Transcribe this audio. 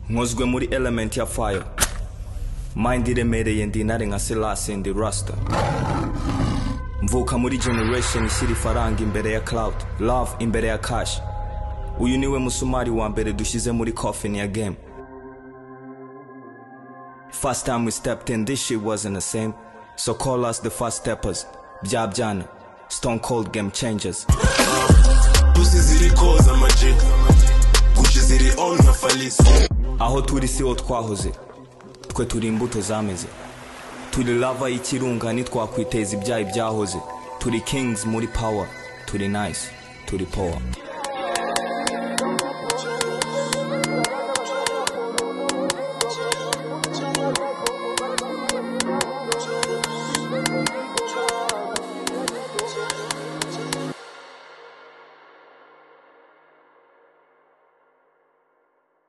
nkozwe muri element ya fire mind iremereye ndi intare nka selasi ndi rasta mvuka muri generation ishyira ifaranga imbere ya cloud love imbere ya cash uyu niwe musumari wa mbere dushyize muri coffin ya game first time we stepped in this shit wasn't the same so call us the first steppers bya byana stone cold game changers pussy ziri koza amajig gucci ziri on nka falisi aho turi siho twahoze twe turi imbuto zameze turi lava y'ikirunga ntitwakwiteza ibyaha ibyahoze turi kings muri power turi nice turi power